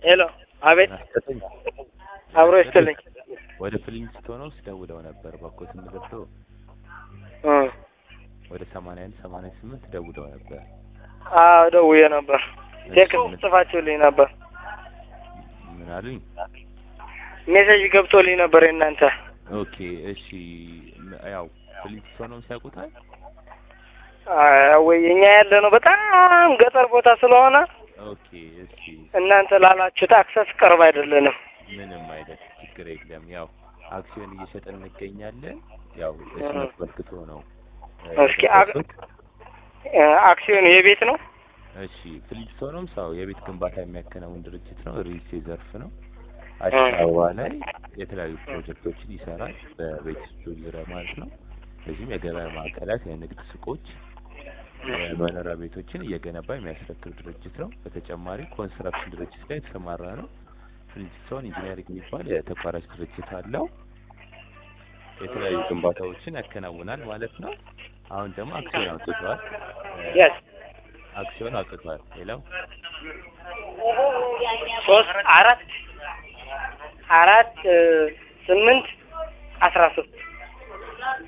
ሄሎ፣ አቤት፣ አስጠኝ አብሮ ይስጥልኝ። ወደ ፍሊንስቶን ውስጥ ደውለው ነበር ባኮት ምልክቶ እ ወደ ሰማንያ አንድ ሰማንያ ስምንት ደውለው ነበር። አዎ ደውዬ ነበር። ቴክስት ምን- ጽፋችሁልኝ ነበር። ምን አሉኝ? ሜሴጅ ገብቶልኝ ነበር የእናንተ። ኦኬ እሺ። ም- ያው ፍሊንስቶንም ሲያውቁታል። አዎ፣ ወይ እኛ ያለ ነው በጣም ገጠር ቦታ ስለሆነ ኦኬ እሺ። እናንተ ላላችሁት አክሰስ ቅርብ አይደለንም። ምንም አይነት ችግር የለም። ያው አክሲዮን እየሸጠን እንገኛለን። ያው እሱ እ። አስመልክቶ ነው እ፣ እስኪ አግ- የገባሁት። እ፣ አክሲዮን የቤት ነው። እሺ ፍሊንስቶንም ሰው የቤት ግንባታ የሚያከናውን ድርጅት ነው። ሪልስቴት ዘርፍ ነው። አዲስ አበባ ላይ የተለያዩ ፕሮጀክቶችን ይሰራል በቤቶቹ ዙሪያ ማለት ነው። እንደዚሁም የገበያ ማዕከላት፣ የንግድ ሱቆች፣ የመኖሪያ ቤቶችን እየገነባ የሚያስረክብ ድርጅት ነው። በተጨማሪ ኮንስትራክሽን ድርጅት ላይ የተሰማራ ነው። ፍሊንስቶን ኢንጂነሪንግ የሚባል የተቋራጭ ድርጅት አለው። የተለያዩ ግንባታዎችን ያከናውናል ማለት ነው። አሁን ደግሞ አክሲዮን አውጥቷል። እ፣ የስ አክሲዮን አውጥቷል። ሌላው ሶስት አራት አራት እ፣ ስምንት አስራ ሶስት